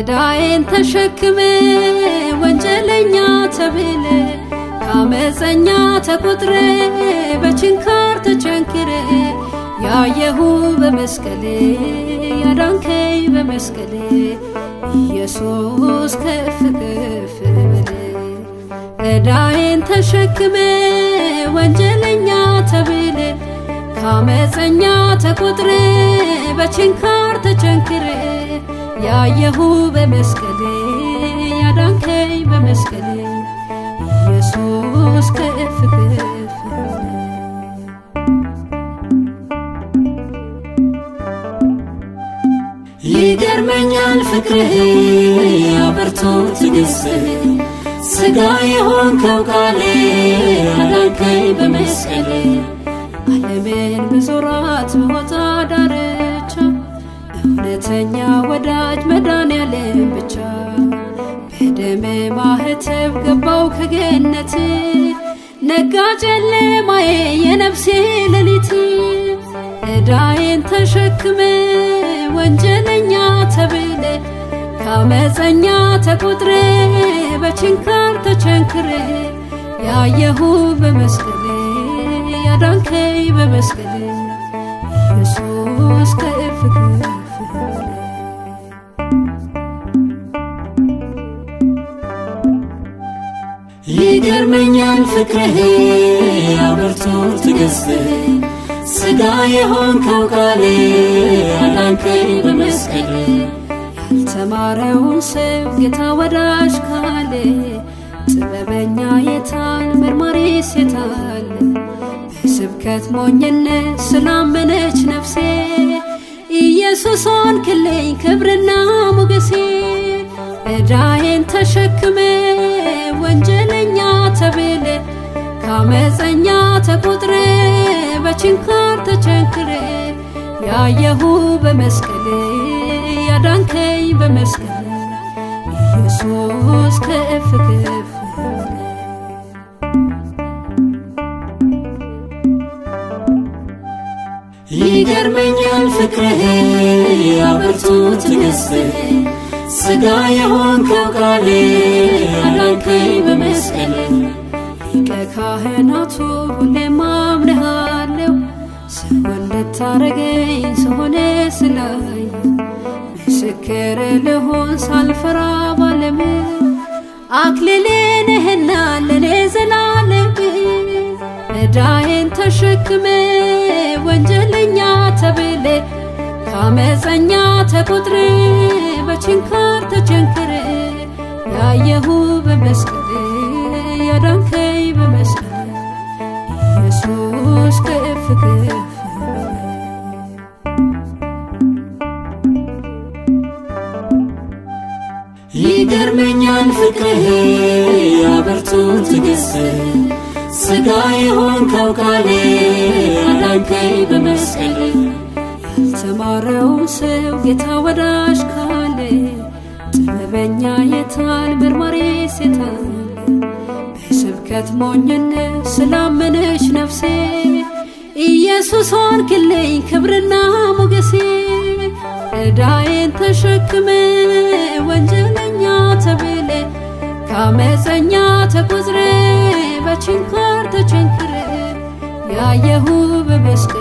ዕዳዬን ተሸክመ ወንጀለኛ ተብለ ከአመፀኛ ተቆጥረ በችንካር ተቸንክረ ያየሁ በመስቀል ያዳንከኝ በመስቀል ኢየሱስ ከፍ ከፍ በል ዕዳዬን ተሸክመ ወንጀለኛ ተብለ ከአመፀኛ ተቆጥረ በችንካር ተቸንክረ ያየሁ በመስቀል ያዳንከኝ በመስቀል ኢየሱስ ከፍ ከፍ ይገርመኛል ፍቅርህ አበርቶ ትዕግስትህ ሥጋ የሆንከው ቃል አዳንከኝ በመስቀል ዓለምን በዞራት በወጣ ዳርቻ እውነተኛ ወዳጅ መድኃኔዓለም ብቻ በደም ማህተብ ገባው ከገነት ነጋ ጨለማዬ የነፍሴ ሌሊት ዕዳዬን ተሸክመ ወንጀለኛ ተብለ ከአመፀኛ ተቆጥረ በችንካር ተቸንክረ ያየሁ በመስቀል ያዳንከኝ በመስቀል ኢየሱስ ከፍ ከፍ በል ይገርመኛል ፍቅርህ አበርቶ ትዕግስትህ ሥጋ የሆንከው ቃል አዳንከኝ በመስቀል ያልተማረውን ሰው ጌታ ወዳጅ ካለ ጥበበኛ የታል መርማሪስ የታል በስብከት ሞኝነት ስላመነች ነፍሴ ኢየሱስ ሆንክልኝ ክብርና ሞገሴ ዕዳዬን ተሸክመ ወንጀለኛ ተብለ ከአመፀኛ ተቆጥረ በችንካር ተቸንክረ ያየሁ በመስቀል ያዳንከኝ በመስቀል ኢየሱስ ከፍ ከፍ በል ይገርመኛል ፍቅርህ አበርቶ ትዕግስትህ ሥጋ የሆንከው ቃል አዳንከኝ በመስቀል ሊቀ ካህናቱ ሁሌም አምንሃለሁ ሰው እንድታረገኝ ሰሆነ ስላየ ምስክር ልሆን ሳልፈራ ባለም አክሊሌ ነህና ለኔ ዘላለም ዕዳዬን ተሸክመ ወንጀለኛ ተብለ ከአመፀኛ ተቆጥረ በችንካር ተቸንክረ ያየሁ በመስቀል ያዳንከኝ በመስቀል ኢየሱስ ከፍ ከፍ በል ይገርመኛል ፍቅርህ አበርቶ ትዕግስትህ ሥጋ የሆንከው ቃል አዳንከኝ በመስቀል ያልተማረውን ሰው ጌታ ወዳጅ ካለ ጥበበኛ የታል መርማሪስ የታል በስብከት ሞኝነት ስላመነች ነፍሴ ኢየሱስ ሆንክልኝ ክብርና ሞገሴ ዕዳዬን ተሸክመ ወንጀለኛ ተብለ ከአመፀኛ ተቆጥረ በችንካር ተቸንክረ ያየሁ በመስቀል